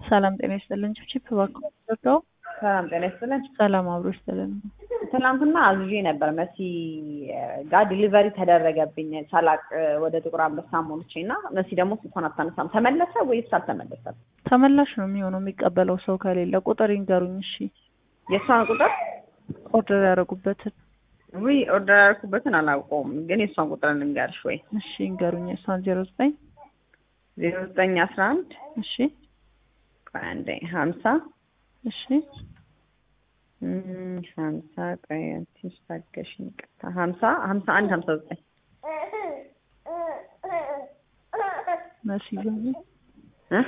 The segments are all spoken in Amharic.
ሰላም ጤና ይስጥልን። ችፕችፕ እባክዎ ወርደው ሰላም ጤና ይስጥልን። ሰላም አብሮ ይስጥልን። ትናንትና አዝዤ ነበር መሲ ጋር ዲሊቨሪ ተደረገብኝ ሳላቅ ወደ ጥቁር አንበሳ ሞልቼ እና መሲ ደግሞ ስልኳን አታነሳም። ተመለሰ ወይስ አልተመለሰም? ተመላሽ ነው የሚሆነው የሚቀበለው ሰው ከሌለ። ቁጥር ይንገሩኝ እሺ። የእሷን ቁጥር ኦርደር ያደረጉበትን ውይ ኦርደር ያደረኩበትን አላውቀውም፣ ግን የእሷን ቁጥር ልንገርሽ ወይ? እሺ ይንገሩኝ። የእሷን ዜሮ ዘጠኝ ዜሮ ዘጠኝ አስራ አንድ እሺ ቆይ አንዴ ሀምሳ እሺ እም፣ ሀምሳ ቆይ ትንሽ ታገሽኝ፣ ይቅርታ ሀምሳ ሀምሳ አንድ ሀምሳ ዘጠኝ መሲ ዘኒ እ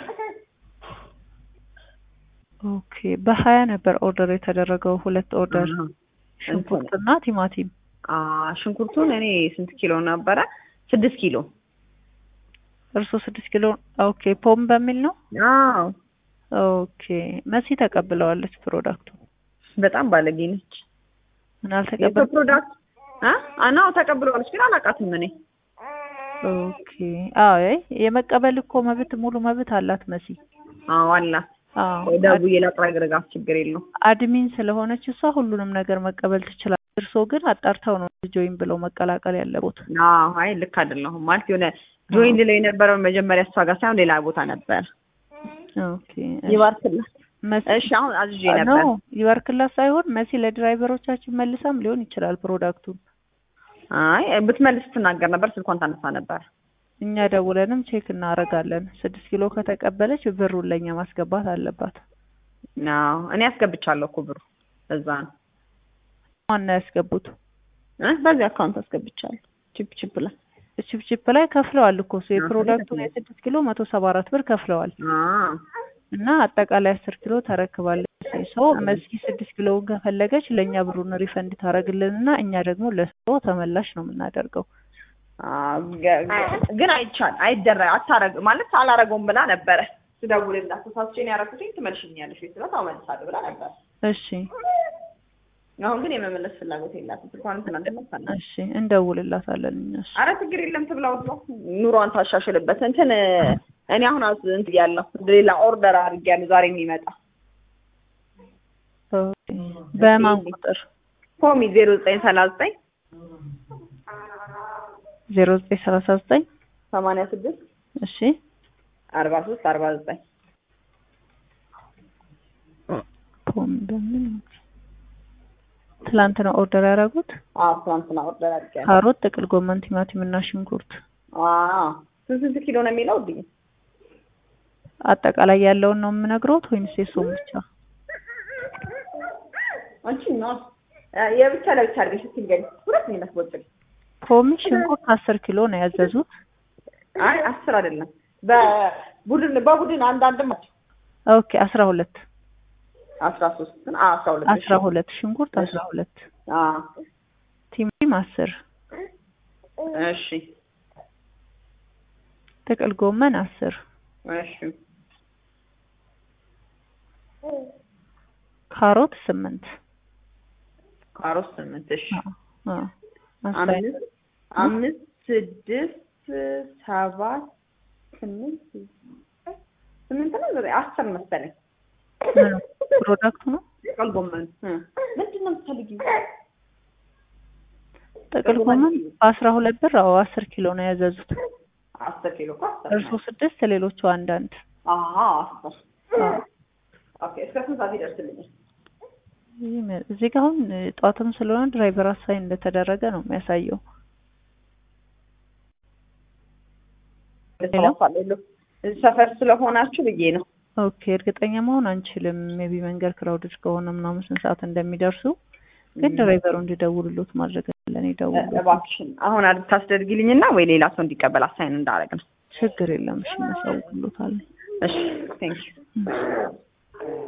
ኦኬ በሀያ ነበር ኦርደር የተደረገው ሁለት ኦርደር አሃ። ሽንኩርትና ቲማቲም አ ሽንኩርቱን እኔ ስንት ኪሎ ነበረ? ስድስት ኪሎ እርሶ ስድስት ኪሎ ኦኬ ፖም በሚል ነው አዎ ኦኬ መሲ ተቀብለዋለች ፕሮዳክቱ በጣም ባለጌ ነች። ምን የሰው አልተቀበል ፕሮዳክት አ አናው ተቀብለዋለች፣ ግን አላውቃትም እኔ ኦኬ አዎ አይ የመቀበል እኮ መብት ሙሉ መብት አላት መሲ አዎ አላት። አዎ ደውዬ ላጥራግረጋት ችግር የለውም። አድሚን ስለሆነች እሷ ሁሉንም ነገር መቀበል ትችላለች። እርሶ ግን አጣርተው ነው ጆይን ብለው መቀላቀል ያለቦት። አዎ አይ ልክ አይደለሁም ማለት የሆነ ጆይን ላይ የነበረው መጀመሪያ እሷ ጋር ሳይሆን ሌላ ቦታ ነበር። ኦኬ ይባርክላት። መሲ እሺ አሁን አዝዤ ኖ ነበር። ይባርክላት ሳይሆን መሲ ለድራይቨሮቻችን መልሳም ሊሆን ይችላል ፕሮዳክቱን። አይ ብትመልስ ትናገር ነበር፣ ስልኳን ታነሳ ነበር። እኛ ደውለንም ቼክ እናደርጋለን። ስድስት ኪሎ ከተቀበለች ብሩን ለእኛ ማስገባት አለባት። አዎ እኔ አስገብቻለሁ እኮ ብሩ በዛ ነው ዋና ያስገቡት እ በዚህ አካውንት አስገብቻለሁ። ቺፕ ቺፕ ላይ ችፕችፕ ላይ ከፍለዋል እኮ እሱ አዎ፣ የፕሮዳክቱን ከፍለዋል። የስድስት ኪሎ መቶ ሰባ አራት ብር ከፍለዋል አዎ እና አጠቃላይ አስር ኪሎ ተረክባለች። ሰው መሲ ስድስት ኪሎውን ከፈለገች ለእኛ ብሩን ሪፈንድ ታደርግልን እና እኛ ደግሞ ለሰው ተመላሽ ነው የምናደርገው። አዎ፣ ገ- ገ- ግን አይቻል አይደረ አታረግ ማለት አላረገውም ብላ ነበረ ስደውልላት ተሳስቼ ነው ያደረኩትኝ ትመልሽኛለሽ ወይ ስላት አዎ እመልሳለሁ ብላ ነበር። እሺ አሁን ግን የመመለስ ፍላጎት የላትም። ስልኳንም ትናንትና ታና እሺ እንደውልላታለን እነሱ አረ ችግር የለም ትብላው ብሎ ኑሯን ታሻሽልበት። እንትን እኔ አሁን አዝ እንትን ያለው ሌላ ኦርደር አድርጌያለሁ ዛሬ የሚመጣ ኦኬ። በማን ቁጥር ፖሚ ዜሮ ዘጠኝ ሰላሳ ዘጠኝ ዜሮ ዘጠኝ ሰላሳ ዘጠኝ ሰማንያ ስድስት እሺ አርባ ሶስት አርባ ዘጠኝ ፖም በምን ትላንት ነው ኦርደር ያደረጉት? አዎ ትናንትና ኦርደር አድርጌያለሁ። ካሮት፣ ጥቅል ጎመን፣ ቲማቲም እና ሽንኩርት አዎ ስንት ስንት ኪሎ ነው የሚለው ውድዬ? አጠቃላይ ያለውን ነው የምነግረውት ወይንስ የሱም ብቻ? አንቺ ነው የብቻ ለብቻ አድርገሽ እስኪ ንገሪኝ። ሁለት ነው የሚመስለው ፖሚ ሽንኩርት አስር ኪሎ ነው ያዘዙት። አይ አስር አይደለም በቡድን በቡድን አንዳንድ ናቸው። ኦኬ አስራ ሁለት አስራ ሶስት አዎ አስራ ሁለት አስራ ሁለት ሽንኩርት አስራ ሁለት አዎ ቲማቲም አስር እሺ ጥቅል ጎመን አስር እሺ ካሮት ስምንት ካሮት ስምንት እሺ አ አ አስራ አምስት አምስት ስድስት ሰባት ስምንት ስምንት ነው ዘጠኝ አስር መሰለኝ ምን ፕሮዳክቱ ነው ጥቅል ጎመን እ ምንድን ነው የምትፈልጊው? ጥቅል ጎመን በአስራ ሁለት ብር አዎ አስር ኪሎ ነው ያዘዙት። አስር ኪሎ እኮ አስር እርሶ ስድስት ሌሎቹ አንዳንድ አዎ አስር አዎ ኦኬ እስከ ስንት ሰዓት ይደርስልኛል? ይህ መ- እዚህ ጋር አሁን እ, ጠዋትም ስለሆነ ድራይቨር አሳይን እንደተደረገ ነው የሚያሳየው። ሄሎ? እዚህ ሰፈር ስለሆናችሁ ብዬ ነው። ኦኬ እርግጠኛ መሆን አንችልም። ሜቢ መንገድ ክራውድድ ከሆነ ምናምን ስንት ሰዓት እንደሚደርሱ ግን ድራይቨሩ እንዲደውሉሎት ማድረግ አለን። ይደውሉ፣ እባክሽን አሁን ታስደርጊልኝና ወይ ሌላ ሰው እንዲቀበል አሳይን እንዳደረግ ነው። ችግር የለም። እሺ እናሳውቅሎታለን። እሺ ቴንክ ዩ